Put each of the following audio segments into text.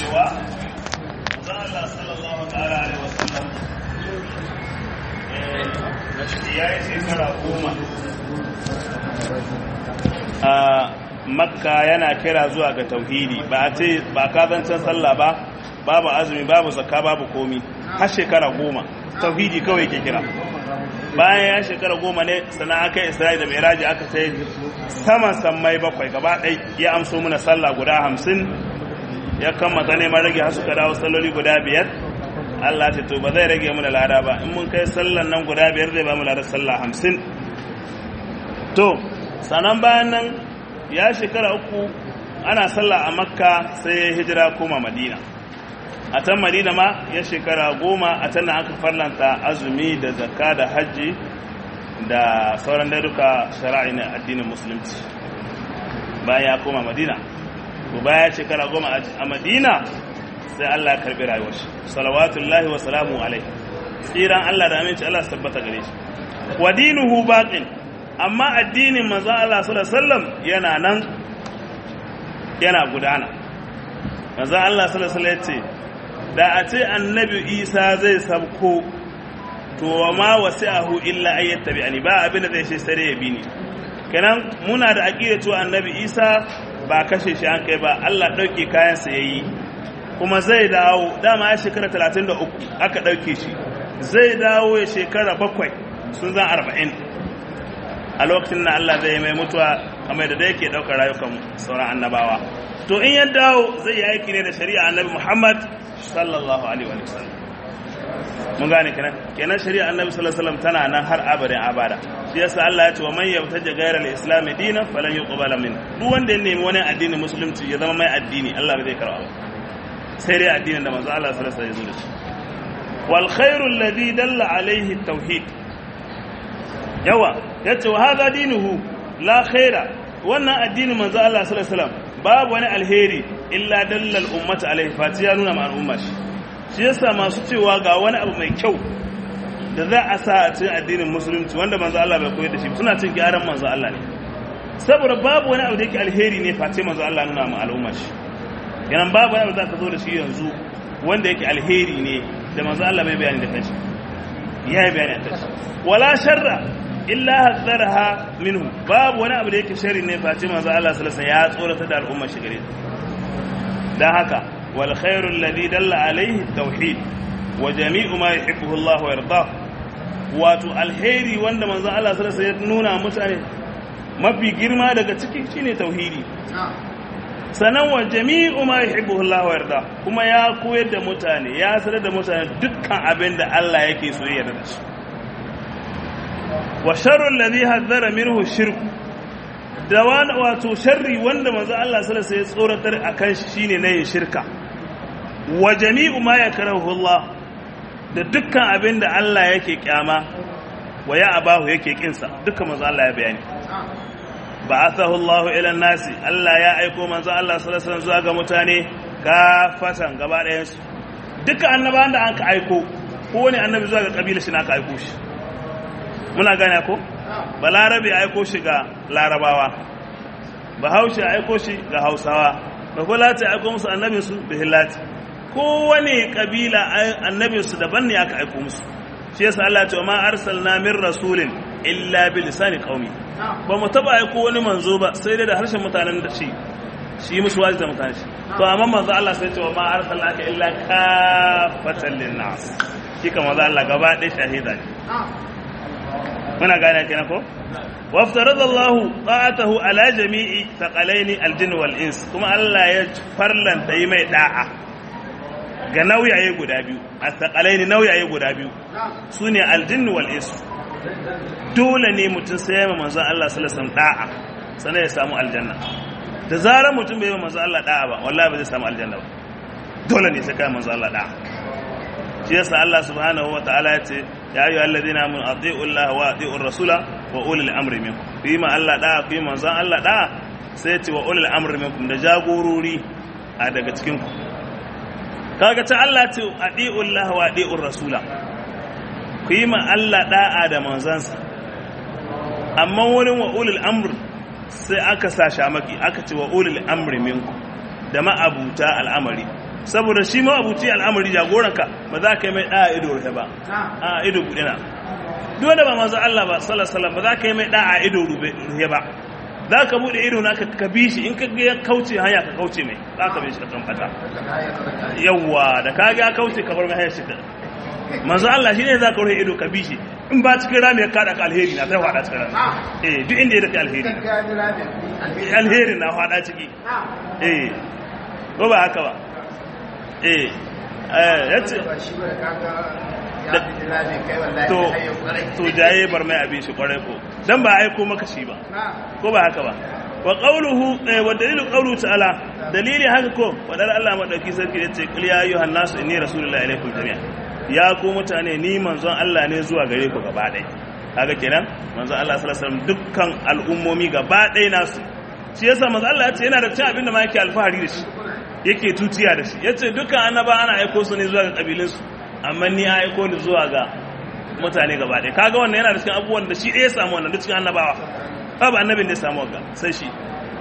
cewa zan Allah sallallahu ta'ala alaihi wasallam ya yi shekara goma a makka yana kira zuwa ga tauhidi ba a ce ba kazancen sallah ba babu azumi babu zakka babu komi har shekara goma tauhidi kawai ke kira bayan ya shekara goma ne sana aka isra'i da miraji aka sai saman sammai bakwai gaba ɗai ya amso mana sallah guda hamsin ya kammata neman rage har suka dawo salloli guda biyar Allah ta to ba zai rage mu da lada ba in mun kai sallan nan guda biyar zai ba mu lada sallah hamsin to sanan bayan nan ya shekara uku ana sallah a makka sai ya hijira koma madina a can madina ma ya shekara goma a can aka farlanta azumi da zakka da hajji da sauran daruka shara'i na addinin musulunci bayan ya koma madina to baya shekara goma a madina sai Allah ya karbi rayuwar shi salawatullahi wa salamu alaihi tsiran Allah da aminci Allah su tabbata gare shi wa dinuhu baqin amma addinin manzon Allah sallallahu alaihi wasallam yana nan yana gudana manzon Allah sallallahu alaihi wasallam ya ce da a ce annabi isa zai sabko to wa ma wasi'ahu illa an yattabi'ani ba abin da zai shi sare ya bi ni kenan muna da aqida cewa annabi isa ba kashe shi an kai ba Allah dauke kayan sa yayi kuma zai dawo dama ya shekara 33 aka dauke shi zai dawo ya shekara bakwai sun zan 40 a lokacin da Allah zai mai mutuwa kamar da yake daukar rayukan sauran annabawa to in ya dawo zai yi aiki ne da shari'a annabi Muhammad sallallahu alaihi wa sallam mun gane kenan kenan shari'a annabi sallallahu alaihi wasallam tana nan har abadin abada shi yasa Allah ya ce wa man yabtaja ghayra al-islam dinan falan yuqbala min duk wanda ya nemi wani addini musulunci ya zama mai addini Allah bai zai karba ba sai dai addinin da manzo Allah sallallahu alaihi wasallam ya zo da shi wal khairu alladhi dalla alaihi at-tauhid yawa yace wa hadha dinuhu la khaira wannan addinin manzo Allah sallallahu alaihi wasallam babu wani alheri illa dallal ummata alaihi fati ya nuna ma al'umma shi shi yasa masu cewa ga wani abu mai kyau da za a sa a cikin addinin musulunci wanda manzo Allah bai koyar da shi suna cin gyaran manzo Allah ne saboda babu wani abu da yake alheri ne face manzo Allah nuna ma al'umma shi yanan babu wani abu za ka zo da shi yanzu wanda yake alheri ne da manzo Allah bai bayani da kanshi ya yi bayani da kanshi wala sharra illa hazzaraha minhu babu wani abu da yake sharri ne face manzo Allah sallallahu alaihi wasallam ya tsorata da al'umma shi gare dan haka wal khairu alladhi dalla alaihi tauhid wa jami'u ma yuhibbuhu Allah wa yarda wato alheri wanda manzo Allah sallallahu alaihi wasallam ya nuna mutane mafi girma daga ciki shine tauhidi sanan wa jami'u ma yuhibbuhu Allah wa yarda kuma ya koyar da mutane ya sanar da mutane dukkan abin da Allah yake so ya yarda da shi wa sharrul ladhi hadhara minhu shirk da wani wato sharri wanda manzo Allah sallallahu alaihi wasallam ya tsoratar akan shi shine na yin shirka wa jami'u ma yakrahu Allah da dukkan abin da Allah yake kyama wa ya abahu yake kinsa dukkan manzo Allah ya bayani ba'athahu Allah ila nasi Allah ya aiko manzo Allah sallallahu alaihi wasallam zuwa ga mutane kafatan gaba ɗayan su dukkan annabawan da an ka aiko kowane annabi zuwa ga kabila shi na ka aiko shi muna gane ko balarabe aiko shi ga larabawa bahaushe aiko shi ga hausawa bakulati aiko musu annabinsu da hillati kowane kabila annabinsu daban ne aka aiko musu shi yasa Allah ce ma arsalna min rasulin illa bi lisani qaumi ba mu taba aiko wani manzo ba sai dai da harshen mutanen da shi shi musu wazi da mutanen shi to amma manzo Allah sai ce ma arsalnaka illa kafatan linnas shi kan manzo Allah gaba ɗaya shahida ne muna gane kenan ko waftarada Allah ta'atahu ala jami'i thaqalaini aljin wal ins kuma Allah ya farlanta yi mai da'a ga nauyaye guda biyu athqalaini nauyaye guda biyu sune aljin wal ins dole ne mutum sai ya manzon Allah sallallahu alaihi wasallam da'a sannan ya samu aljanna da zarar mutum bai yi manzon Allah da'a ba wallahi ba zai samu aljanna ba dole ne sai kai manzon Allah da'a shi yasa Allah subhanahu wa ta'ala ya ce ya ayyuha alladhina amanu ati'u Allah wa ati'u rasula wa ulil amri minkum fi ma Allah da fi manzon Allah da sai ce wa ulil amri minkum da jagorori a daga cikin ku kaga ta Allah ce ati'u Allah wa ati'u rasula ku yi ma Allah da'a da manzansa amma wurin wa ulil amr sai aka sa shamaki aka ce wa ulil amri minkum da ma'abuta al'amari saboda shi ma'abuci al'amari jagoranka ba za ka yi mai ɗaya ido rufe ba a ido buɗe na duk da ba manzo Allah ba sallallahu alaihi wasallam ba za ka yi mai ɗaya ido rufe ba za ka buɗe ido na ka bi shi in ka ga ya kauce hanya ka kauce mai za ka bi shi ka kamfata yawwa da ka ga ya kauce ka bar mai hanyar shi ka manzo Allah shi ne za ka rufe ido ka bi shi in ba cikin rami ya kada ka alheri na sai hada cikin rami eh duk inda ya dace alheri alheri na hada ciki eh ko ba haka ba eh eh yace to to jaye bar mai abin shi kwarai ko dan ba aiko maka shi ba ko ba haka ba wa qawluhu wa dalilu qawluhu ta'ala dalili haka ko wadar Allah madauki sarki yace qul ya ayyuhan nasu inni rasulullahi ilaykum jami'an ya ku mutane ni manzon Allah ne zuwa gare ku gaba ɗaya kaga kenan manzon Allah sallallahu alaihi wasallam dukkan al'ummomi gaba ɗaya nasu shi yasa manzon Allah ya ce yana da cin abin da ma yake alfahari da shi yake tutiya da shi yace dukkan annaba ana aiko su ne zuwa ga kabilin su amma ni a aiko ni zuwa ga mutane gaba ɗaya kaga wannan yana da cikin abubuwan da shi ɗaya ya samu wannan duk cikin annabawa babu annabin da ya samu ga sai shi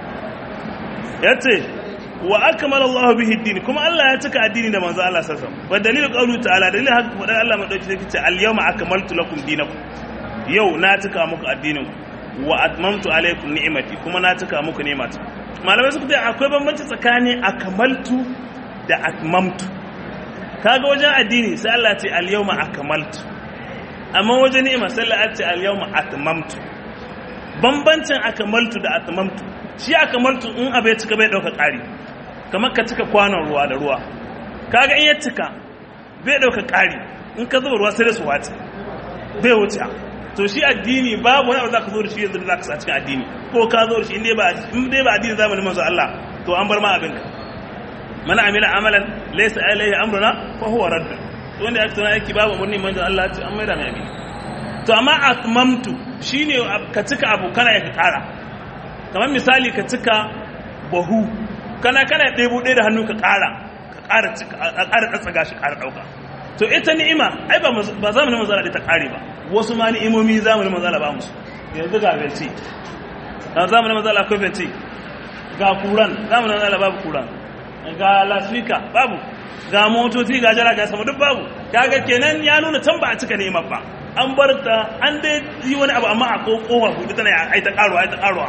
yace wa akmala Allah bihi ad kuma Allah ya cika addini da manzo Allah sallallahu alaihi wasallam wa dalilu qawlu ta'ala dalilin haka fadar Allah madauki sai kice al yawma akmaltu lakum dinakum yau na cika muku addinin wa atmamtu alaikum ni'mati kuma na cika muku ni'mati malamai suka ce akwai bambanci tsakanin akmaltu da atmamtu kaga wajen addini sai Allah ce al yawma akmaltu amma wajen ni'ima sai Allah ce al yawma atmamtu bambancin akmaltu da atmamtu shi akmaltu in abai cika bai dauka ƙari kamar ka cika kwanon ruwa da ruwa kaga in ya cika bai dauka ƙari in ka zuba ruwa sai da su wace bai wuce to shi addini babu wani abu za ka zo da shi yanzu da za ka sa cikin addini ko ka zo da shi in dai ba addini zamanin manzo Allah to an bar ma abin ka mana amila amalan laysa alaihi amruna fa huwa radd wanda ya tsara yake babu murni manzo Allah ya ce an maida mai abin to amma atmamtu shine ka cika abu kana ya ka kara kamar misali ka cika bahu kana kana ɗebo ɗaya da hannu ka ƙara ka ƙara ƙara tsatsaga shi ƙara ɗauka to ita ni'ima ai ba zamanin manzala da ta ƙare ba wasu ma ni'imomi zamanin manzala ba musu yanzu ga belci a zamanin manzala akwai belci ga kuran zamanin manzala babu kuran ga lasfika babu ga motoci ga jara ga sama duk babu kaga kenan ya nuna can ba a cika ni'imar ba an bar ta an dai yi wani abu amma a kowa hudu tana ai ta ƙaruwa ai ta ƙaruwa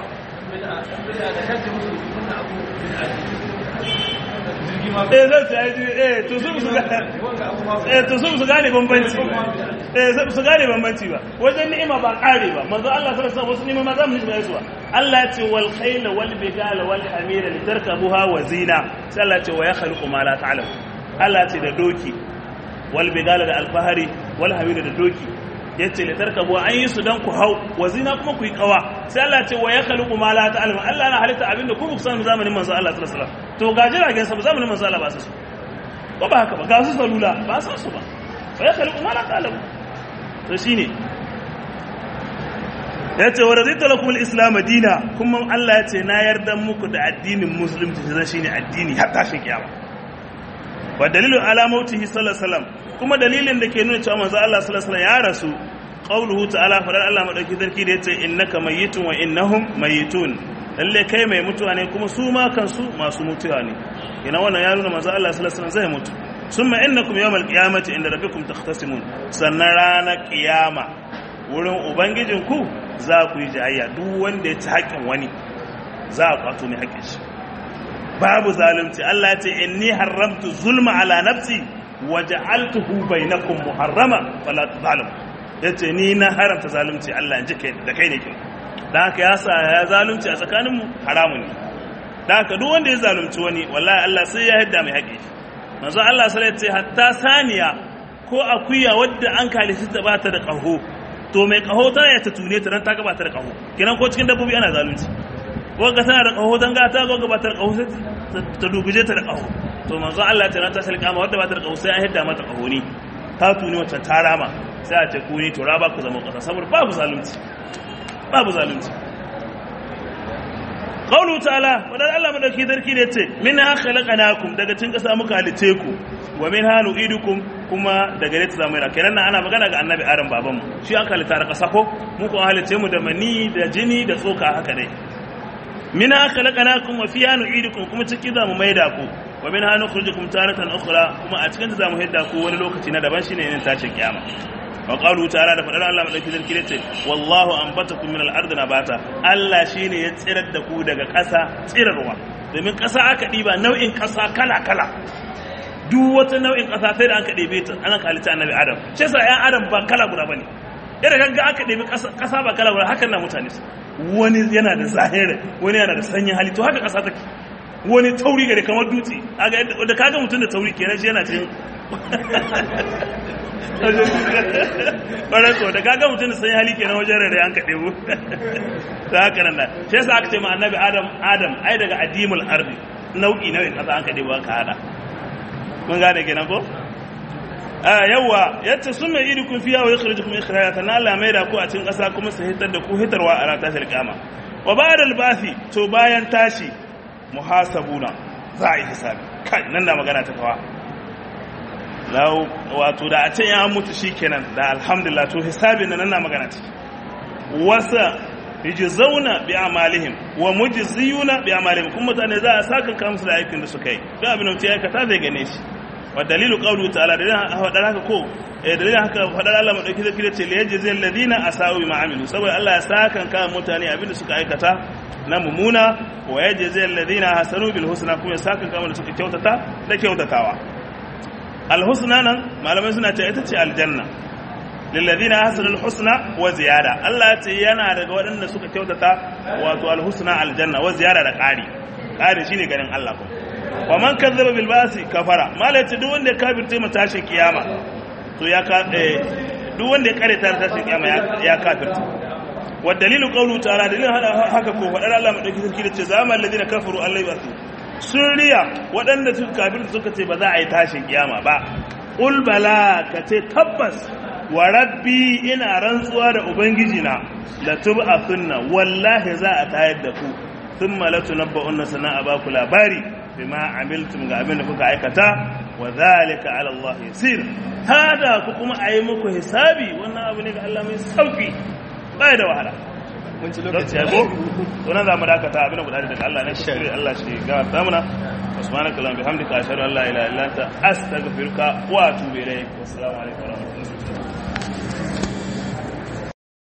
eh zai su yaji eh to su su eh to su su gane bambanci eh su gane bambanci ba wajen ni'ima ba kare ba manzo Allah sallallahu alaihi wasallam wasu ni'ima za mu ji bayani su Allah ya ce wal khayla wal bigala wal hamira litarkabuha wa zina sai Allah ya ce wa yakhluqu ma la ta'lam Allah ya ce da doki wal bigala da alfahari wal hamira da doki yace li tarkabu an yi su dan ku hau wa zina kuma ku yi kawa sai Allah ce wa ya khaliqu ma la ta'lamu Allah na halitta abinda ku san zamanin manzo Allah sallallahu alaihi wasallam to ga jiragen sa zamanin manzo Allah ba su su ba ba haka ba ga su salula ba san su ba wa ya khaliqu ma la ta'lamu to shine yace wa raditu lakum al-islam dina kuma Allah yace na yarda muku da addinin musulunci zan shine addini har tashin kiyama wa dalilu ala mautihi sallallahu alaihi wasallam kuma dalilin da ke nuna cewa manzo Allah sallallahu alaihi wasallam ya rasu qauluhu ta'ala farar Allah madauki sarki da yace innaka mayyitun wa innahum mayyitun lalle kai mai mutuwa ne kuma su ma kansu masu mutuwa ne ina wannan ya nuna manzo Allah sallallahu alaihi wasallam zai mutu summa innakum yawmal qiyamati inda rabbikum takhtasimun sannan ranar qiyama wurin ubangijinku za ku yi jayayya duk wanda ya ci haƙƙin wani za a kwato mai haƙƙin shi babu zalunci Allah ya ce inni haramtu zulma ala nafsi waja'altuhu bainakum muharrama fala tuzalimu yace ni na haramta zalunci Allah in ji kai da kai ne kin dan haka ya sa ya zalunci a tsakanin mu haramun ne dan haka duk wanda ya zalunci wani wallahi Allah sai ya hadda mai haƙi manzo Allah sai ya ce hatta saniya ko akuya wadda an kalishi ta bata da ƙaho to mai ƙaho tana ya ta tune ta dan ta ga bata da ƙaho kenan ko cikin dabbobi ana zalunci wanda tana da ƙaho dan ga ta zo ga bata da ƙaho sai ta dubuje ta da ƙaho to manzo Allah ta ranta sai kama wadda ba ta kawo sai an hidda mata kahoni ta tuni wacce ta rama sai a ce ku ni to raba ku zama kasa saboda babu zalunci babu zalunci qawlu ta'ala wadan Allah madauki darki ne ce min ha khalaqnakum daga cin kasa muka halice ku wa min ha nu'idukum kuma daga ne ta zamu yana kenan nan ana magana ga annabi aran baban mu shi aka halitta da kasa ko mu ko halice mu da mani da jini da tsoka haka dai mina khalaqnakum wa fiha nu'idukum kuma ciki za mu maida ku wa minha nukhrijukum taratan ukhra kuma a cikin za mu hidda ku wani lokaci na daban shine yin tashin kiyama wa qalu ta'ala da fadar Allah madauki zalki yace wallahu anbatakum min al-ardi nabata Allah shine ya tsirar da ku daga ƙasa tsirarwa domin ƙasa aka diba nau'in ƙasa kala kala duk wata nau'in ƙasa sai da aka ɗebe ta an halitta annabi adam shi yasa ƴan adam ba kala guda bane idan kaga aka ɗebi ƙasa ba kala guda hakan na mutane su wani yana da zahiri wani yana da sanyin hali to haka ƙasa take wani tauri gare kamar dutse aga yadda da kaga mutum da tauri kenan shi yana cikin ƙwarar to da kaga mutum da sanyin hali kenan wajen rere an ka ɗebo ta haka nan da shi yasa aka ce ma annabi adam adam ai daga adimul ardi nau'i nau'in ƙasa an ka ɗebo aka hada mun gane kenan ko yawa yace sun mai iri kun fiya wa yukhrijukum ikhrajatan Allah mai da ku a cikin ƙasa kuma su hitar da ku hitarwa a ranar tashar kiyama wa ba'da al-bathi to bayan tashi muhasabuna za a yi hisabi kai nan da magana ta kawa lau wato da a ce ya mutu shikenan da alhamdulillah to hisabin nan na magana ce wasa yujzauna bi amalihim wa mujziyuna bi amalihim kuma mutane za a saka kamsu da aikin da suka yi duk abin da mutum ya aikata zai gane shi wa dalilu qawlu ta'ala da hadar haka ko eh dalilin haka fadar Allah madauki zai kire ce li yajzi alladhina asau bima amilu saboda Allah ya saka kan mutane abin da suka aikata na mumuna wa yajzi alladhina hasanu bil husna kuma ya saka kan da suka kyautata da kyautatawa al husna nan malamai suna ce ita ce aljanna lilladhina hasanu al husna wa ziyada Allah ya ce yana daga waɗanda suka kyautata wato al husna aljanna wa ziyada da ƙari ƙari shine ganin Allah kuma wa man kazzaba bil basi kafara malai ce duk wanda ya kafirce mu tashin kiyama to ya ka duk wanda ya kare ta tashin kiyama ya kafirta wa dalilu qawlu ta'ala dalilin haka ko fadar Allah madauki sarki da ce zaman ladina kafaru Allah ya sun riya waɗanda suka kafirta suka ce ba za a yi tashin kiyama ba qul bala ka ce tabbas wa rabbi ina rantsuwa da ubangiji na la tub'athunna wallahi za a tayar da ku thumma latunabba'unna sana'a ba ku labari bima amiltum ga abin da kuka aikata wa zalika ala Allah yasir hada ku kuma ayi muku hisabi wannan abu ne ga Allah mai sauki bai da wahala mun ci lokaci ya go to nan zamu dakata abin da guda daga Allah ne shi Allah shi ga ta muna subhanaka allahumma bihamdika ashhadu an la ilaha illa anta astaghfiruka wa atubu ilayk wassalamu alaikum wa rahmatullahi